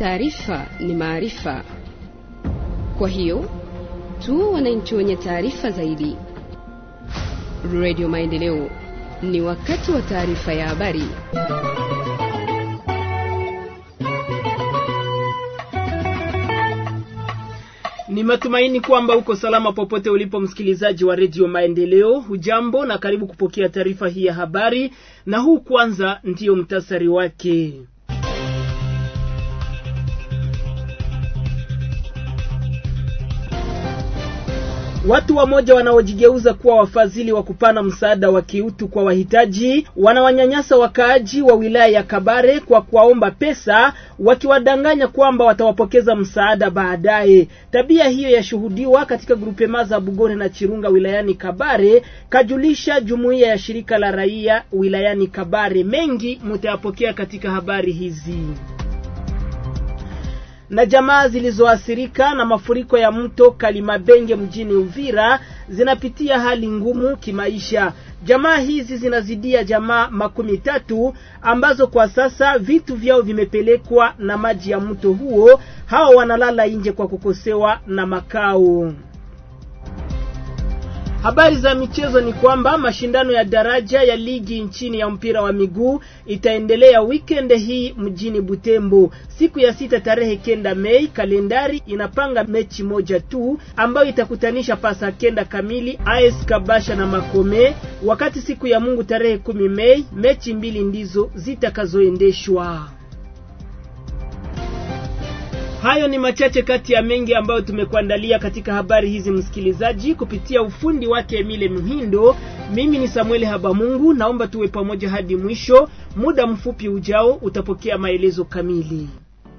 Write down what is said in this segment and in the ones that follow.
taarifa ni maarifa. Kwa hiyo tu wananchi wenye taarifa zaidi. Radio Maendeleo, ni wakati wa taarifa ya habari. Ni matumaini kwamba uko salama popote ulipo, msikilizaji wa redio Maendeleo. Hujambo na karibu kupokea taarifa hii ya habari, na huu kwanza ndiyo mtasari wake. Watu wamoja wanaojigeuza kuwa wafadhili wa kupana msaada wa kiutu kwa wahitaji wanawanyanyasa wakaaji wa wilaya ya Kabare kwa kuwaomba pesa, wakiwadanganya kwamba watawapokeza msaada baadaye. Tabia hiyo yashuhudiwa katika grupema za Bugore na Chirunga wilayani Kabare, kajulisha jumuiya ya shirika la raia wilayani Kabare. Mengi mutayapokea katika habari hizi na jamaa zilizoathirika na mafuriko ya mto Kalimabenge mjini Uvira zinapitia hali ngumu kimaisha. Jamaa hizi zinazidia jamaa makumi tatu ambazo kwa sasa vitu vyao vimepelekwa na maji ya mto huo. Hao wanalala nje kwa kukosewa na makao. Habari za michezo ni kwamba mashindano ya daraja ya ligi nchini ya mpira wa miguu itaendelea weekend hii mjini Butembo siku ya sita tarehe kenda Mei. Kalendari inapanga mechi moja tu ambayo itakutanisha pasa kenda kamili AS Kabasha na Makome, wakati siku ya Mungu tarehe kumi Mei mechi mbili ndizo zitakazoendeshwa. Hayo ni machache kati ya mengi ambayo tumekuandalia katika habari hizi, msikilizaji, kupitia ufundi wake Emile Muhindo. Mimi ni Samuel Habamungu, naomba tuwe pamoja hadi mwisho. Muda mfupi ujao utapokea maelezo kamili.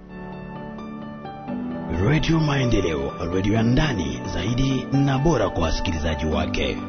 Radio Maendeleo, radio ya ndani zaidi na bora kwa wasikilizaji wake.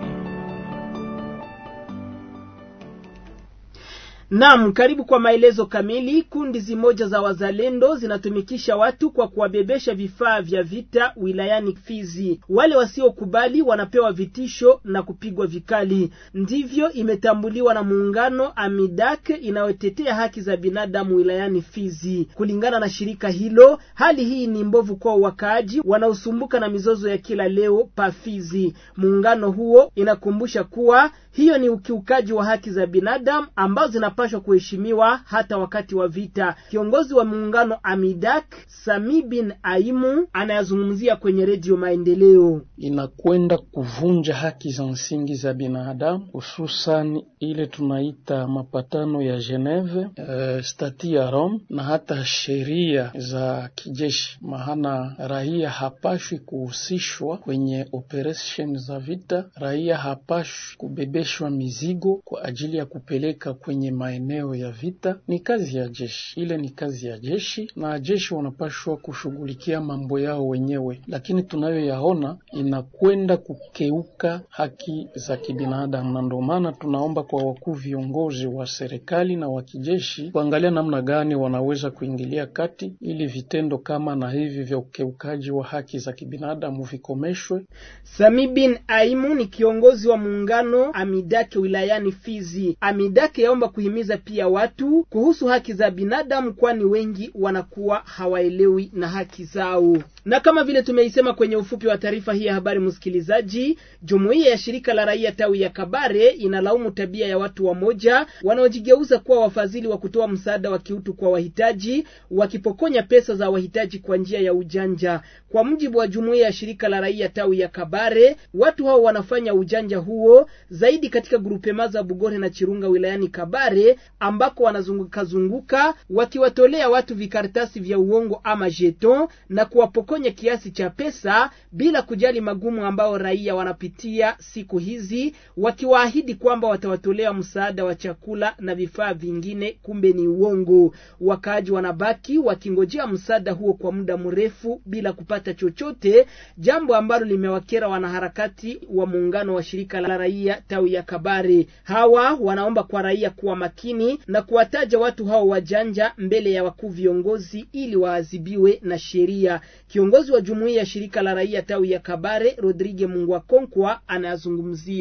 Naam, karibu kwa maelezo kamili. Kundi zimoja za wazalendo zinatumikisha watu kwa kuwabebesha vifaa vya vita wilayani Fizi. Wale wasiokubali wanapewa vitisho na kupigwa vikali. Ndivyo imetambuliwa na muungano Amidak inayotetea haki za binadamu wilayani Fizi. Kulingana na shirika hilo, hali hii ni mbovu kwa wakaaji wanaosumbuka na mizozo ya kila leo pa Fizi. Muungano huo inakumbusha kuwa hiyo ni ukiukaji wa haki za binadamu ambazo zinapaswa kuheshimiwa hata wakati wa vita. Kiongozi wa muungano Amidak Sami bin Aimu anayazungumzia kwenye redio Maendeleo. Inakwenda kuvunja haki za msingi za binadamu, hususan ile tunaita mapatano ya Geneve, uh, stati ya Rome na hata sheria za kijeshi, maana raia hapashwi kuhusishwa kwenye operation za vita. Raia hapashwi kubebe shwa mizigo kwa ajili ya kupeleka kwenye maeneo ya vita. Ni kazi ya jeshi, ile ni kazi ya jeshi, na jeshi wanapashwa kushughulikia mambo yao wenyewe, lakini tunayoyaona inakwenda kukeuka haki za kibinadamu, na ndio maana tunaomba kwa wakuu viongozi wa serikali na wa kijeshi kuangalia namna gani wanaweza kuingilia kati ili vitendo kama na hivi vya ukeukaji wa haki za kibinadamu vikomeshwe. Sami bin Aimu ni kiongozi wa muungano Amidake wilayani Fizi. Amidake yaomba kuhimiza pia watu kuhusu haki za binadamu, kwani wengi wanakuwa hawaelewi na haki zao. Na kama vile tumeisema kwenye ufupi wa taarifa hii ya habari, msikilizaji, jumuiya ya shirika la raia tawi ya Kabare inalaumu tabia ya watu wamoja wanaojigeuza kuwa wafadhili wa kutoa msaada wa kiutu kwa wahitaji, wakipokonya pesa za wahitaji kwa njia ya ujanja. Kwa mujibu wa jumuiya ya shirika la raia tawi ya Kabare, watu hao wanafanya ujanja huo zaidi katika grupema za Bugore na Chirunga wilayani Kabare, ambako wanazunguka zunguka wakiwatolea watu vikaratasi vya uongo ama jeton na kuwapokonya kiasi cha pesa bila kujali magumu ambao raia wanapitia siku hizi, wakiwaahidi kwamba watawatolea msaada wa chakula na vifaa vingine, kumbe ni uongo. Wakaaji wanabaki wakingojea msaada huo kwa muda mrefu bila kupata chochote, jambo ambalo limewakera wanaharakati wa muungano wa shirika la raia tawi ya Kabare. Hawa wanaomba kwa raia kuwa makini na kuwataja watu hao wajanja mbele ya wakuu viongozi ili waadhibiwe na sheria. Kiongozi wa jumuiya ya shirika la raia tawi ya Kabare Rodrigue Mungwakonkwa anayazungumzia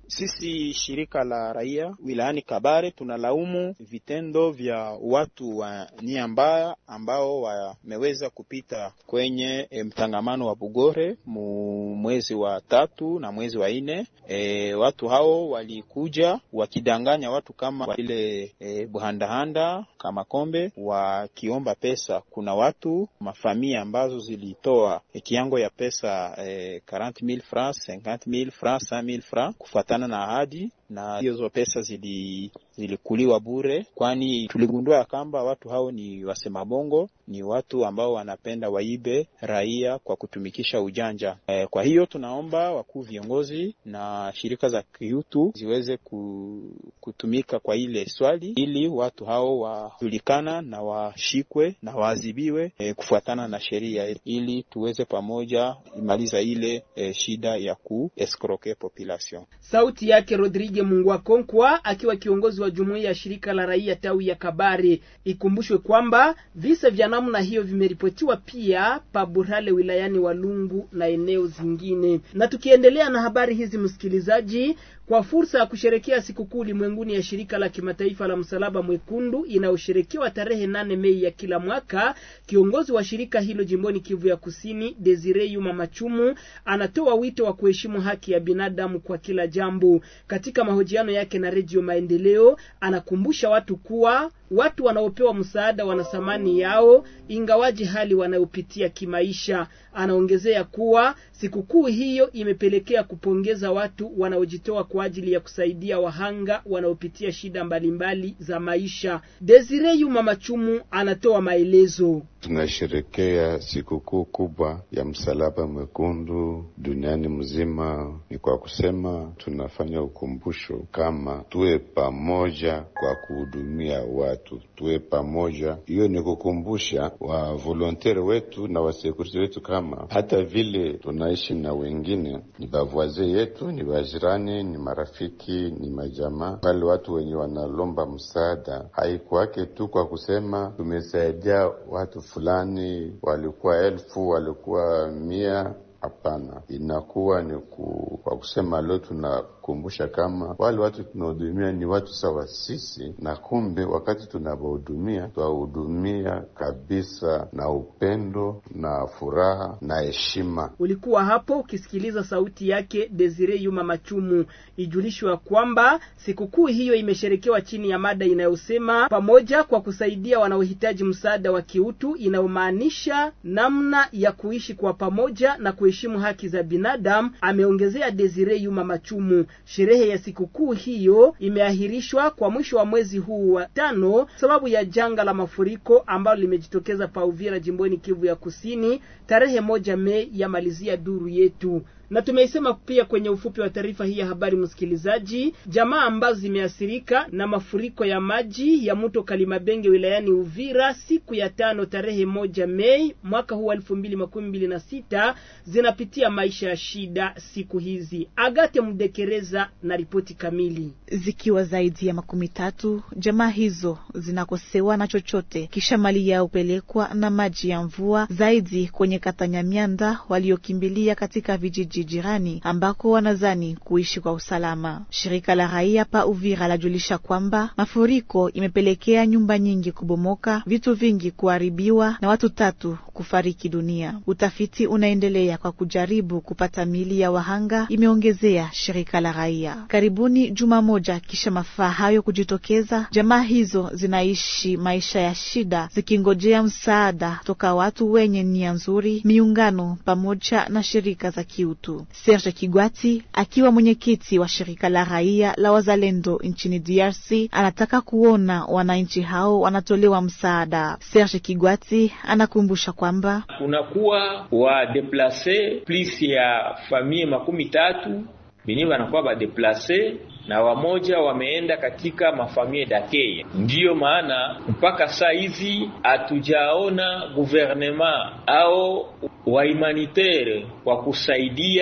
Sisi shirika la raia wilayani Kabare tunalaumu vitendo vya watu wa nia mbaya ambao wameweza kupita kwenye e, mtangamano wa Bugore mu mwezi wa tatu na mwezi wa nne. E, watu hao walikuja wakidanganya watu kama vile e, buhandahanda kama kombe wakiomba pesa. Kuna watu mafamia ambazo zilitoa e, kiango ya pesa e, 40000 francs 50000 francs 100000 francs kufuatana na ahadi na hizo pesa zili zilikuliwa bure, kwani tuligundua ya kwamba watu hao ni wasema bongo, ni watu ambao wanapenda waibe raia kwa kutumikisha ujanja. E, kwa hiyo tunaomba wakuu viongozi na shirika za kiutu ziweze kutumika kwa ile swali, ili watu hao wajulikana na washikwe na waadhibiwe e, kufuatana na sheria, ili tuweze pamoja imaliza ile e, shida ya kuescroquer population. Sauti yake Rodrigue Mungwa Konkwa akiwa kiongozi wa jumuiya ya shirika la raia tawi ya Kabare. Ikumbushwe kwamba visa vya namna hiyo vimeripotiwa pia Paburale wilayani Walungu na eneo zingine. Na tukiendelea na habari hizi, msikilizaji, kwa fursa ya kusherekea sikukuu ulimwenguni ya shirika la kimataifa la msalaba mwekundu inayosherekewa tarehe nane Mei ya kila mwaka, kiongozi wa shirika hilo jimboni Kivu ya Kusini, Desire Yuma Machumu, anatoa wito wa kuheshimu haki ya binadamu kwa kila jambo. Katika mahojiano yake na Redio Maendeleo, anakumbusha watu kuwa watu wanaopewa msaada wana thamani yao ingawaji hali wanayopitia kimaisha. Anaongezea kuwa sikukuu hiyo imepelekea kupongeza watu wanaojitoa kwa ajili ya kusaidia wahanga wanaopitia shida mbalimbali za maisha. Desire Yuma Machumu anatoa maelezo. Tunasherekea sikukuu kubwa ya msalaba mwekundu duniani mzima. Ni kwa kusema tunafanya ukumbusho kama tuwe pamoja kwa kuhudumia watu, tuwe pamoja. Hiyo ni kukumbusha wa volontere wetu na wasekuriti wetu kama hata vile tunaishi na wengine, ni bavwaze yetu, ni wajirani, ni marafiki, ni majamaa, wale watu wenye wanalomba msaada. Haikuwake tu kwa kusema tumesaidia watu fulani, walikuwa elfu, walikuwa mia. Hapana, inakuwa ni ku, kwa kusema leo tunakumbusha kama wale watu tunahudumia ni watu sawa sisi, na kumbe wakati tunawahudumia twahudumia kabisa na upendo na furaha na heshima. Ulikuwa hapo ukisikiliza sauti yake Desire Yuma Machumu. Ijulishwa kwamba sikukuu hiyo imesherekewa chini ya mada inayosema pamoja kwa kusaidia wanaohitaji msaada wa kiutu, inayomaanisha namna ya kuishi kwa pamoja na kuheshimu haki za binadamu, ameongezea Desire Yuma Machumu. Sherehe ya sikukuu hiyo imeahirishwa kwa mwisho wa mwezi huu wa tano sababu ya janga la mafuriko ambalo limejitokeza pa Uvira jimboni Kivu ya Kusini tarehe moja Mei ya malizia duru yetu na tumeisema pia kwenye ufupi wa taarifa hii ya habari, msikilizaji, jamaa ambazo zimeathirika na mafuriko ya maji ya mto Kalimabenge wilayani Uvira siku ya tano tarehe moja Mei mwaka huu elfu mbili makumi mbili na sita zinapitia maisha ya shida siku hizi. Agate Mdekereza na ripoti kamili. Zikiwa zaidi ya makumi tatu, jamaa hizo zinakosewa na chochote kisha mali yao pelekwa na maji ya mvua, zaidi kwenye kata Nyamianda waliokimbilia katika vijiji jirani ambako wanazani kuishi kwa usalama. Shirika la raia pa Uvira lajulisha kwamba mafuriko imepelekea nyumba nyingi kubomoka, vitu vingi kuharibiwa na watu tatu kufariki dunia. Utafiti unaendelea kwa kujaribu kupata mili ya wahanga, imeongezea shirika la raia. Karibuni juma moja kisha mafaa hayo kujitokeza, jamaa hizo zinaishi maisha ya shida zikingojea msaada toka watu wenye nia nzuri, miungano pamoja na shirika za kiutu. Serge Kigwati akiwa mwenyekiti wa shirika la raia la wazalendo nchini DRC anataka kuona wananchi hao wanatolewa msaada. Serge Kigwati anakumbusha kwamba kunakuwa wadeplase plus ya famie makumi tatu benye wanakuwa badeplase na wamoja wameenda katika mafamie dakeye. Ndiyo maana mpaka saa hizi hatujaona guvernema au wahumanitaire kwa kusaidia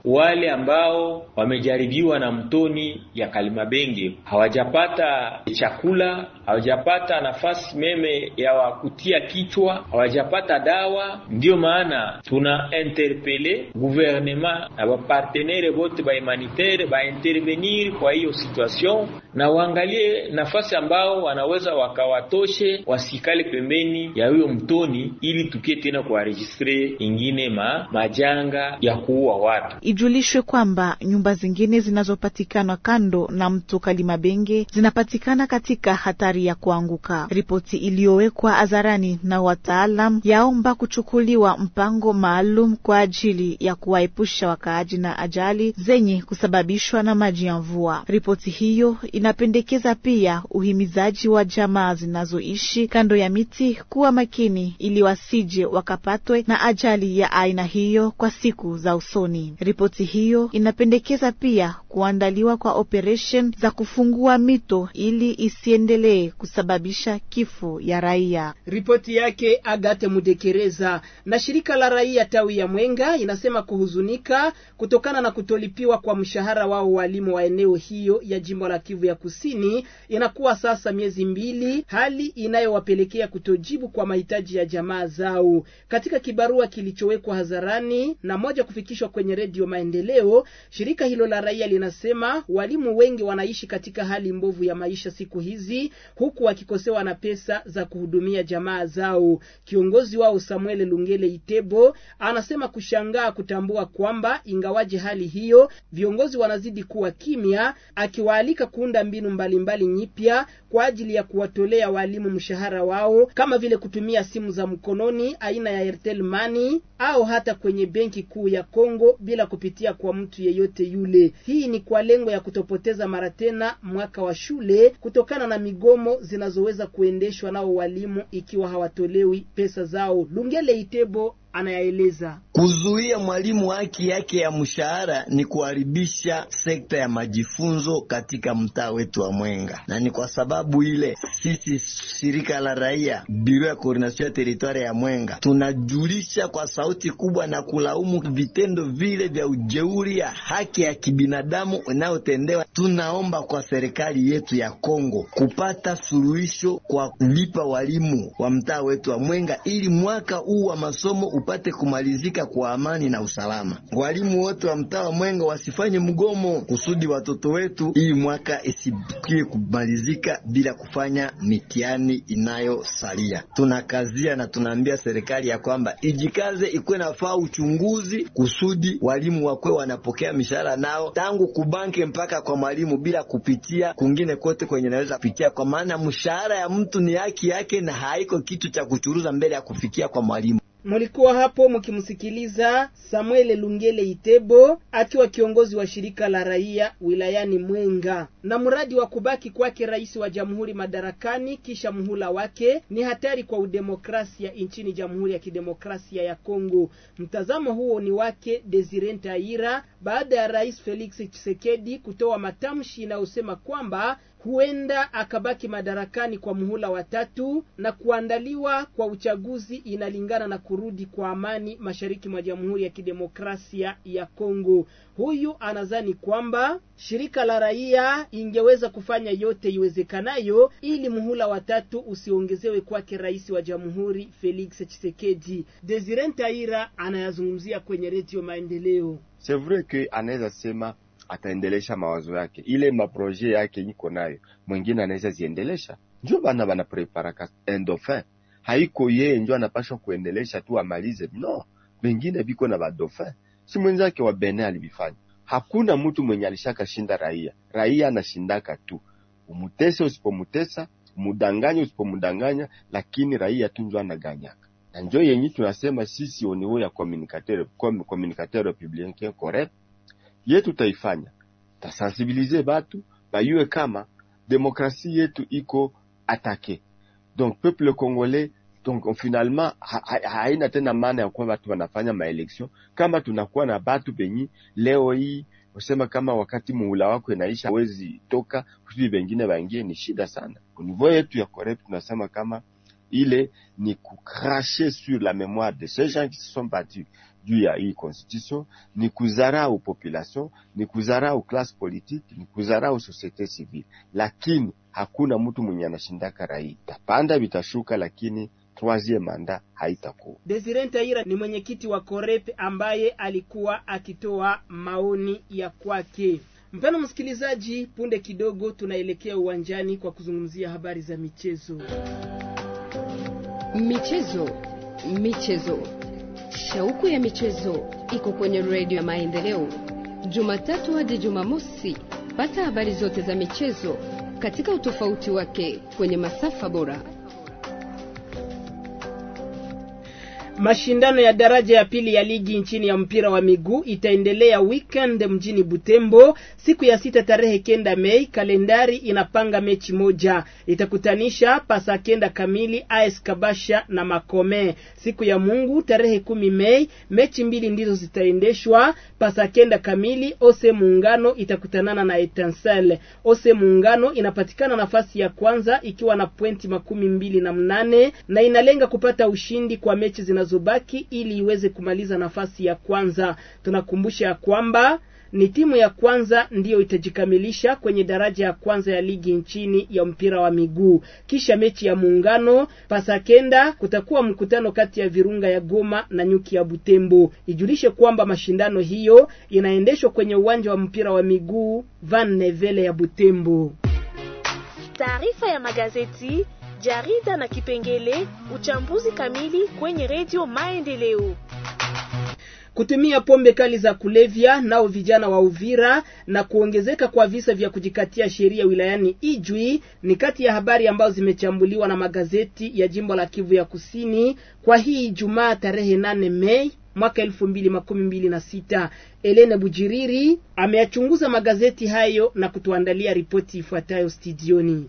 wale ambao wamejaribiwa na mtoni ya Kalimabenge hawajapata chakula, hawajapata nafasi meme ya wakutia kichwa, hawajapata dawa. Ndiyo maana tuna interpele gouvernement na bapartenere bote ba humanitaire ba intervenir kwa hiyo situation, na waangalie nafasi ambao wanaweza wakawatoshe, wasikale pembeni ya huyo mtoni, ili tukie tena kuwaregistre ingine ma majanga ya kuua watu. Ijulishwe kwamba nyumba zingine zinazopatikana kando na mto Kalimabenge zinapatikana katika hatari ya kuanguka. Ripoti iliyowekwa hadharani na wataalam yaomba kuchukuliwa mpango maalum kwa ajili ya kuwaepusha wakaaji na ajali zenye kusababishwa na maji ya mvua. Ripoti hiyo inapendekeza pia uhimizaji wa jamaa zinazoishi kando ya miti kuwa makini ili wasije wakapatwe na ajali ya aina hiyo kwa siku za usoni. Ripoti hiyo inapendekeza pia kuandaliwa kwa operation za kufungua mito ili isiendelee kusababisha kifo ya raia. Ripoti yake Agate Mudekereza. Na shirika la raia tawi ya Mwenga inasema kuhuzunika kutokana na kutolipiwa kwa mshahara wao walimu wa eneo hiyo ya jimbo la Kivu ya Kusini. Inakuwa sasa miezi mbili, hali inayowapelekea kutojibu kwa mahitaji ya jamaa zao. Katika kibarua kilichowekwa hadharani na moja kufikishwa kwenye redio Maendeleo, shirika hilo la raia linasema walimu wengi wanaishi katika hali mbovu ya maisha siku hizi, huku wakikosewa na pesa za kuhudumia jamaa zao. Kiongozi wao Samuel Lungele Itebo anasema kushangaa kutambua kwamba ingawaje hali hiyo, viongozi wanazidi kuwa kimya, akiwaalika kuunda mbinu mbalimbali nyipya kwa ajili ya kuwatolea walimu mshahara wao, kama vile kutumia simu za mkononi aina ya Airtel Money au hata kwenye benki kuu ya Kongo bila kupitia kwa mtu yeyote yule. Hii ni kwa lengo ya kutopoteza mara tena mwaka wa shule kutokana na migomo zinazoweza kuendeshwa nao walimu ikiwa hawatolewi pesa zao. Lungele Itebo anayaeleza. Kuzuia mwalimu haki yake ya mshahara ni kuharibisha sekta ya majifunzo katika mtaa wetu wa Mwenga, na ni kwa sababu ile sisi shirika la raia biro ya koordination ya teritwari ya Mwenga tunajulisha kwa sauti kubwa na kulaumu vitendo vile vya ujeuri ya haki ya kibinadamu inayotendewa. Tunaomba kwa serikali yetu ya Kongo kupata suluhisho kwa kulipa walimu wa mtaa wetu wa Mwenga ili mwaka huu wa masomo upate kumalizika kwa amani na usalama. Walimu wote wa mtaa wa Mwenga wasifanye mgomo kusudi watoto wetu hii mwaka isikie kumalizika bila kufanya mitihani inayosalia. Tunakazia na tunaambia serikali ya kwamba ijikaze, ikuwe nafaa uchunguzi kusudi walimu wakwe wanapokea mishahara nao tangu kubanke mpaka kwa mwalimu bila kupitia kungine kote kwenye naweza kupitia, kwa maana mshahara ya mtu ni haki yake na haiko kitu cha kuchuruza mbele ya kufikia kwa mwalimu. Mulikuwa hapo mkimsikiliza Samuel Lungele Itebo akiwa kiongozi wa shirika la raia wilayani Mwenga. Na mradi wa kubaki kwake rais wa jamhuri madarakani kisha muhula wake ni hatari kwa udemokrasia nchini Jamhuri ya Kidemokrasia ya Kongo. Mtazamo huo ni wake Desire Ntaira baada ya rais Felix Tshisekedi kutoa matamshi inayosema kwamba huenda akabaki madarakani kwa muhula wa tatu na kuandaliwa kwa uchaguzi inalingana na kurudi kwa amani mashariki mwa Jamhuri ya Kidemokrasia ya Kongo. Huyu anadhani kwamba shirika la raia ingeweza kufanya yote iwezekanayo ili muhula wa tatu usiongezewe kwake rais wa Jamhuri Felix Tshisekedi. Desire Ntaira anayazungumzia kwenye Redio Maendeleo. C'est vrai que anaweza sema ataendelesha mawazo yake, ile maproje yake iko nayo, mwingine anaweza ziendelesha. Njo bana bana preparaka endofin, haiko yeye njo anapashwa kuendelesha tu amalize, no, bengine biko na badofin. Si mwenzake wa Benin alibifanya. Hakuna mtu mwenye alishaka shinda raia, raia anashindaka tu, umutese usipomutesa, umudanganya usipomudanganya, lakini raia tu njo anaganyaka na njo yenye tunasema sisi au niveau ya communicateur comme communicateur republicain correct yetu taifanya tasensibilize batu bayue kama demokrasi yetu iko atake donc peuple congolais donc finalement haina ha, tena maana ya kuwa batu wanafanya maelection kama tunakuwa na batu benyi leo hii usema kama wakati muhula wako inaisha hawezi toka kusudi bengine baingie, ni shida sana. Kunivou yetu ya correct tunasema kama ile ni kucracher sur la mémoire de ces gens qui se sont battus juu ya hii constitution ni kudharau population, ni kudharau class politique, ni kudharau societe civile, lakini hakuna mtu mwenye anashindaka raia. Tapanda vitashuka, lakini troisieme manda haitakuwa. Desire Ntaira ni mwenyekiti wa Korep ambaye alikuwa akitoa maoni ya kwake. Mpendwa msikilizaji, punde kidogo tunaelekea uwanjani kwa kuzungumzia habari za michezo. Michezo, michezo, shauku ya michezo iko kwenye redio ya Maendeleo, Jumatatu hadi Jumamosi. Pata habari zote za michezo katika utofauti wake kwenye masafa bora. Mashindano ya daraja ya pili ya ligi nchini ya mpira wa miguu itaendelea weekend mjini Butembo siku ya sita tarehe kenda Mei. Kalendari inapanga mechi moja itakutanisha pasa kenda kamili AS Kabasha na Makome. Siku ya Mungu tarehe kumi Mei mechi mbili ndizo zitaendeshwa pasa kenda kamili. Ose Muungano itakutanana na Etancel. Ose Muungano inapatikana nafasi ya kwanza ikiwa na pointi makumi mbili na mnane na inalenga kupata ushindi kwa mechi zina zobaki ili iweze kumaliza nafasi ya kwanza. Tunakumbusha ya kwamba ni timu ya kwanza ndiyo itajikamilisha kwenye daraja ya kwanza ya ligi nchini ya mpira wa miguu. Kisha mechi ya muungano pasakenda, kutakuwa mkutano kati ya Virunga ya Goma na Nyuki ya Butembo. Ijulishe kwamba mashindano hiyo inaendeshwa kwenye uwanja wa mpira wa miguu Van Nevele ya Butembo. Taarifa ya magazeti jarida na kipengele uchambuzi kamili kwenye redio Maendeleo. Kutumia pombe kali za kulevya nao vijana wa Uvira na kuongezeka kwa visa vya kujikatia sheria wilayani Ijwi ni kati ya habari ambazo zimechambuliwa na magazeti ya jimbo la Kivu ya Kusini kwa hii Ijumaa tarehe nane Mei mwaka elfu mbili makumi mbili na sita. Elene Bujiriri ameyachunguza magazeti hayo na kutuandalia ripoti ifuatayo studioni.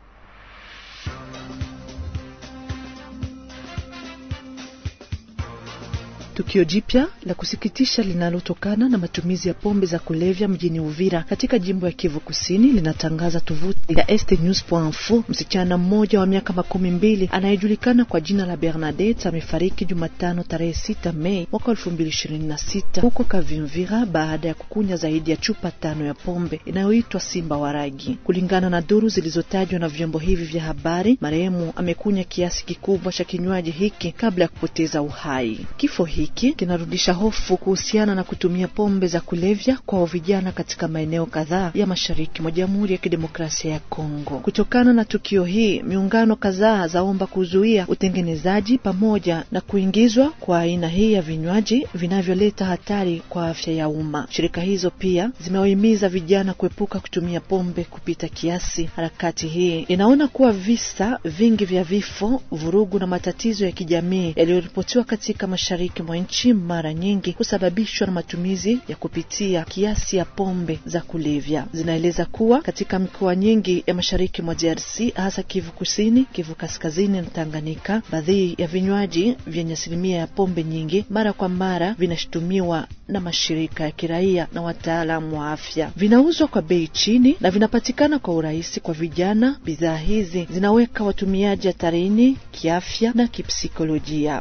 Tukio jipya la kusikitisha linalotokana na matumizi ya pombe za kulevya mjini Uvira katika jimbo ya Kivu Kusini linatangaza tovuti ya estnews.info. Msichana mmoja wa miaka makumi mbili anayejulikana kwa jina la Bernadette amefariki Jumatano tarehe sita Mei mwaka elfu mbili ishirini na sita huko Kavimvira baada ya kukunya zaidi ya chupa tano ya pombe inayoitwa Simba wa Ragi. Kulingana na duru zilizotajwa na vyombo hivi vya habari, marehemu amekunya kiasi kikubwa cha kinywaji hiki kabla ya kupoteza uhai. Kifo hiki kinarudisha hofu kuhusiana na kutumia pombe za kulevya kwa vijana katika maeneo kadhaa ya mashariki mwa Jamhuri ya Kidemokrasia ya Kongo. Kutokana na tukio hii, miungano kadhaa zaomba kuzuia utengenezaji pamoja na kuingizwa kwa aina hii ya vinywaji vinavyoleta hatari kwa afya ya umma. Shirika hizo pia zimewahimiza vijana kuepuka kutumia pombe kupita kiasi. Harakati hii inaona kuwa visa vingi vya vifo, vurugu na matatizo ya kijamii yaliyoripotiwa katika mashariki mwa nchi mara nyingi husababishwa na matumizi ya kupitia kiasi ya pombe za kulevya. Zinaeleza kuwa katika mikoa nyingi ya mashariki mwa DRC, hasa Kivu Kusini, Kivu Kaskazini na Tanganyika, baadhi ya vinywaji vyenye asilimia ya pombe nyingi mara kwa mara vinashutumiwa na mashirika ya kiraia na wataalamu wa afya. Vinauzwa kwa bei chini na vinapatikana kwa urahisi kwa vijana. Bidhaa hizi zinaweka watumiaji hatarini kiafya na kipsikolojia.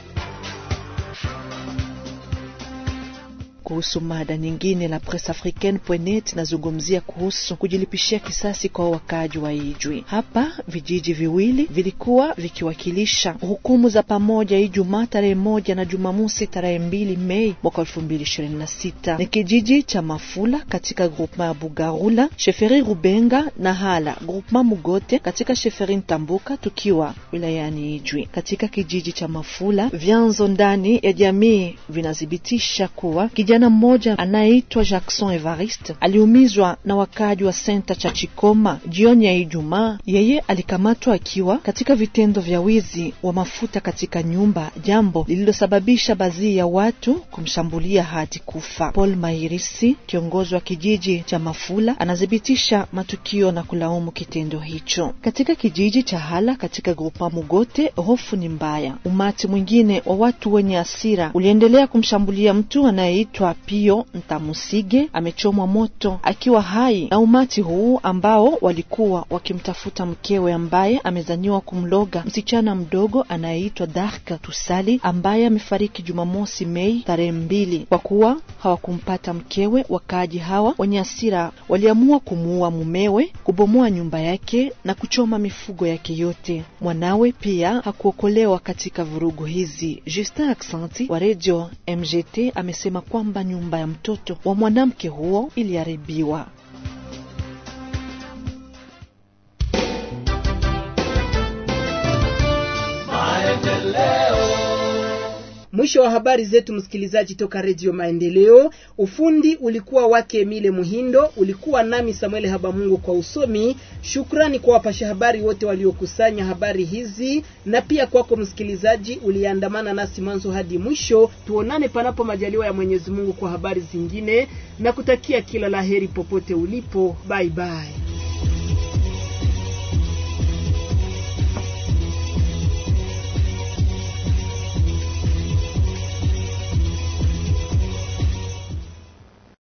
Kuhusu mada nyingine, la Presse Africaine.net inazungumzia kuhusu kujilipishia kisasi kwa wakaaji wa Ijwi. Hapa vijiji viwili vilikuwa vikiwakilisha hukumu za pamoja Ijumaa tarehe moja na Jumamosi tarehe mbili Mei mwaka elfu mbili ishirini na sita. Ni kijiji cha Mafula katika grupema ya Bugarula, Sheferi Rubenga na Hala grupema Mugote katika Sheferi Ntambuka, tukiwa wilayani Ijwi. Katika kijiji cha Mafula, vyanzo ndani ya jamii vinathibitisha kuwa kijana mmoja anayeitwa Jackson Evariste aliumizwa na wakaaji wa senta cha Chikoma jioni ya Ijumaa. Yeye alikamatwa akiwa katika vitendo vya wizi wa mafuta katika nyumba, jambo lililosababisha baadhi ya watu kumshambulia hadi kufa. Paul Mairisi, kiongozi wa kijiji cha Mafula, anathibitisha matukio na kulaumu kitendo hicho. Katika kijiji cha Hala katika grupa Mugote, hofu ni mbaya. Umati mwingine wa watu wenye hasira uliendelea kumshambulia mtu anayeitwa Eva Pio Ntamusige amechomwa moto akiwa hai na umati huu ambao walikuwa wakimtafuta mkewe ambaye amezaniwa kumloga msichana mdogo anayeitwa Dark Tusali ambaye amefariki Jumamosi Mei tarehe mbili. Kwa kuwa hawakumpata mkewe, wakaaji hawa wenye hasira waliamua kumuua mumewe, kubomoa nyumba yake na kuchoma mifugo yake yote. Mwanawe pia hakuokolewa katika vurugu hizi. Justin Aksanti wa redio MGT amesema kwamba nyumba ya mtoto wa mwanamke huo iliharibiwa. Mwisho wa habari zetu, msikilizaji toka Redio Maendeleo. Ufundi ulikuwa wake Emile Muhindo, ulikuwa nami Samuel Habamungu kwa usomi. Shukrani kwa wapasha habari wote waliokusanya habari hizi, na pia kwako msikilizaji uliandamana nasi mwanzo hadi mwisho. Tuonane panapo majaliwa ya Mwenyezi Mungu kwa habari zingine, na kutakia kila laheri popote ulipo. Bye bye.